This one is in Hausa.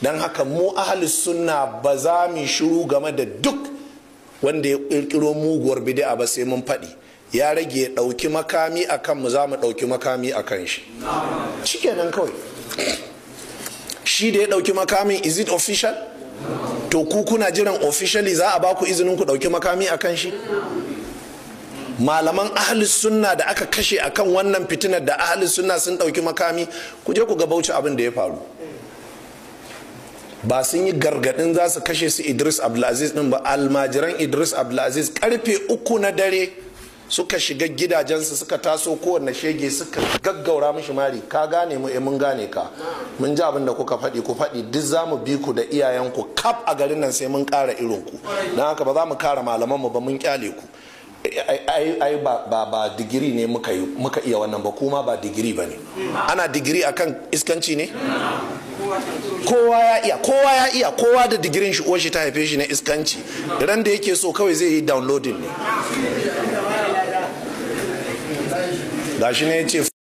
don haka mu ahalus sunna ba za mu shiru game da duk wanda ya ƙirƙiro muguwar bid'a ba sai mun faɗi ya rage ya ɗauki makami a kan mu za mu ɗauki makami a kan shi shikenan kawai shi da ya ɗauki makamin is it official to ku kuna jiran officially za a ba ku izinin ku ɗauki makami a kan shi malaman ahli sunna da aka kashe akan wannan fitinar da ahli sunna sun ɗauki makami ku je ku ga bauchi abin da ya faru ba sun yi gargadin za su kashe su idris abdulaziz din ba almajiran idris abdulaziz karfe uku na dare suka shiga gidajensu suka taso kowanne shege suka gaggaura mishi mari ka gane mu mun gane ka mun ji abin da kuka faɗi ku faɗi duk za mu bi ku da iyayenku kaf a garin nan sai mun ƙara irin ku don haka ba za mu kara malamanmu ba mun kyale ku ai ba ba digiri ne muka iya wannan ba kuma ba digiri ba ne ana digiri akan iskanci ne kowa ya iya kowa ya iya kowa da digirin shi shi ta haife shi na iskanci ran da yake so kawai zai yi downloading ne gashi ne ya ce